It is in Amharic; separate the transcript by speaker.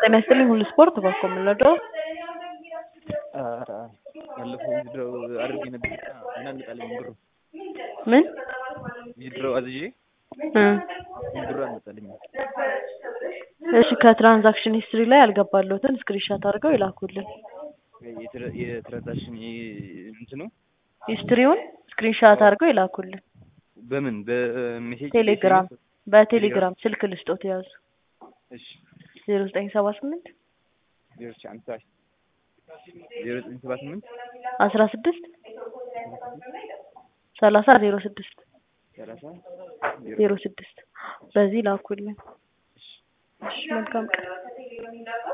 Speaker 1: ጤና ይስጥልኝ ሁሉ ስፖርት በኮ የምንወደው
Speaker 2: ባለፈው ዊዝድሮው አድርጌ ነበር ምን አልመጣልኝም ብሩ
Speaker 1: ምን
Speaker 2: ዊዝድሮው አዝዤ
Speaker 1: እ
Speaker 2: ብሩ አልመጣልኝም
Speaker 1: እሺ ከትራንዛክሽን ሂስትሪ ላይ ያልገባለሁትን ስክሪንሻት አድርገው ይላኩልን
Speaker 2: የትራ- የትራንዛክሽን እንትኑ
Speaker 1: ሂስትሪውን ስክሪንሻት አድርገው ይላኩልን
Speaker 2: በምን በሜሴጅ
Speaker 1: ቴሌግራም በቴሌግራም ስልክ ልስጦት ያዙ
Speaker 2: እሺ
Speaker 1: ዜሮ ዘጠኝ ሰባ ስምንት
Speaker 2: ዜሮ ሺህ አምሳ ዜሮ ዘጠኝ ሰባ ስምንት
Speaker 1: አስራ ስድስት ሰላሳ ዜሮ ስድስት
Speaker 2: ሰላሳ
Speaker 1: ዜሮ ስድስት በዚህ ላኩልን እሺ መልካም ቀን